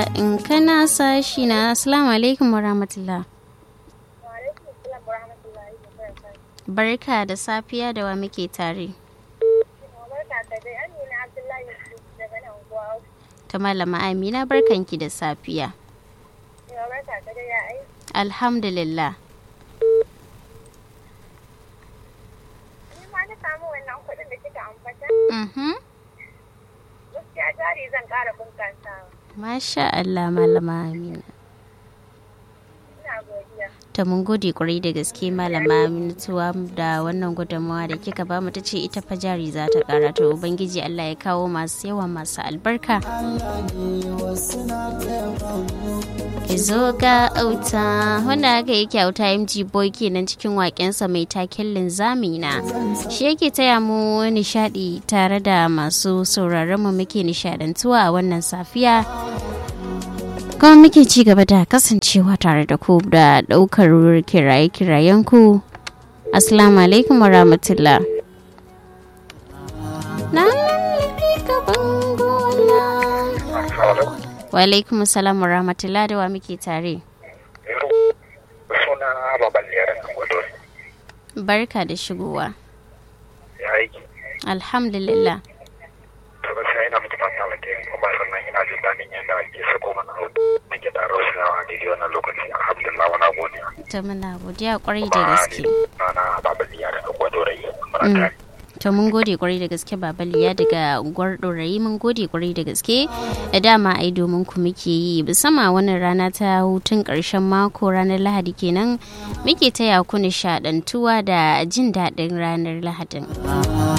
in kana sashi na assalamu alaikum wa rahmatullah barka da safiya da wa muke tare ta malama amina barkanki da safiya alhamdulillah Mhm. Gaskiya jari zan ƙara bunƙasawa. Masha Allah malama Amina. Ina godiya. Ta mun gode kwarai da gaske malama Aminatuwa da wannan gudunmawa da kika bamu ta ce ita fa jari za ta kara to ubangiji Allah ya kawo masu yawa masu albarka. Ki zo ga auta wanda aka yi kyauta MG Boy kenan cikin waƙensa mai taken linzami na. Shi yake taya mu nishadi tare da masu sauraron mu muke nishadantuwa a wannan safiya. kuma muke ci gaba da kasancewa tare da ku da daukar kiraye-kirayen ku assalamu alaikum wa rahmatullah na ka bangola wa alaikum salam wa rahmatullah da wa muke tare suna babal yaran gwado barka da shigowa ya aiki alhamdulillah to gaskiya ina mutu fata wa tayin kuma sannan ina jin daɗin yadda ake sako mana hudu na gida rausayawa a daidai wannan lokacin alhamdulillah wana godiya ta muna godiya kwarai da gaske na na babal yaran gwado rai muna Mm. tare to mun gode kwarai da gaske babaliya daga unguwar ɗorayi mun gode kwarai da gaske da dama ai domin ku muke yi musamman wannan rana ta hutun ƙarshen mako ranar lahadi kenan muke taya ku nishaɗantuwa da jin daɗin ranar lahadin